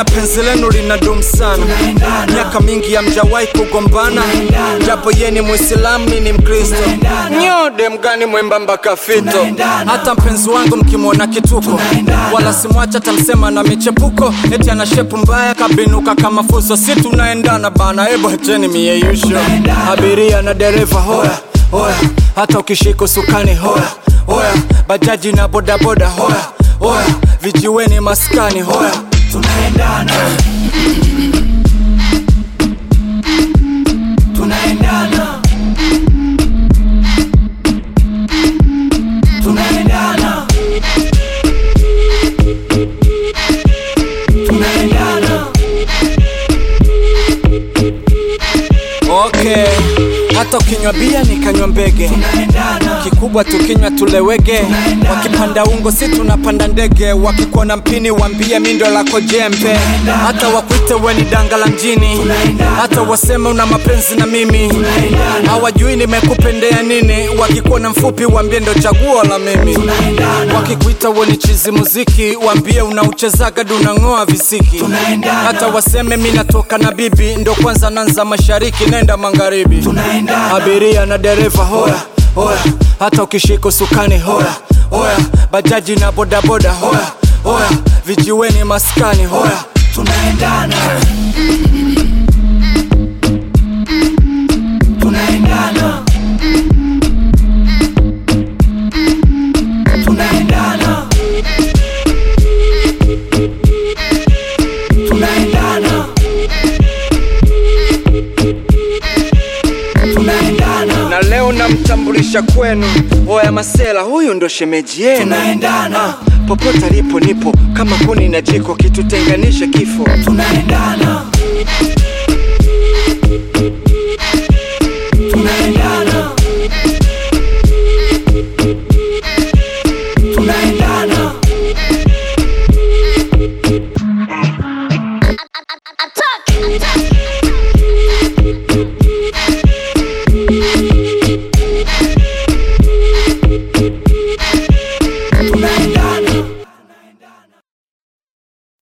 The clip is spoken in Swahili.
na penzi lenu linadumu sana, miaka mingi hamjawahi kugombana, japo ye ni Muislamu mi ni Mkristo. Nyode mgani mwembamba kafito, hata mpenzi wangu mkimwona kituko, wala simwacha tamsema na michepuko, eti ana shepu mbaya kabinuka kama fuso, si tunaendana bana, ebo acheni mieyusho, abiria na dereva hoya hoya, hata ukishika usukani hoya hoya, bajaji na bodaboda hoya hoya, vijiweni maskani hoya, tunaendana tunaendana tunaendana tunaendana okay. Hata ukinywa bia nikanywa mbege, tunaendana kikubwa tukinywa tulewege, wakipanda ungo si tunapanda ndege, wakikuona mpini wambie mindo lako jembe, hata wakwite we ni danga la mjini, hata waseme una mapenzi na mimi, hawajui nimekupendea nini, wakikuona mfupi wambie ndo chaguo la mimi, wakikuita we ni chizi muziki, wambie unauchezaga dunang'oa visiki, hata waseme mi natoka na bibi, ndo kwanza nanza mashariki nenda magharibi, tunaendana abiria na dereva hoya hoya, hata ukishika usukani hoya hoya, bajaji na bodaboda hoya hoya, vijiweni maskani hoya, tunaendana tunaendana tunaendana tunaendana tunaendana na leo namtambulisha kwenu, hoya masela, huyu ndo shemeji yenu. tunaendana Popote alipo nipo, kama kuni na jiko, kitutenganishe kifo. tunaendana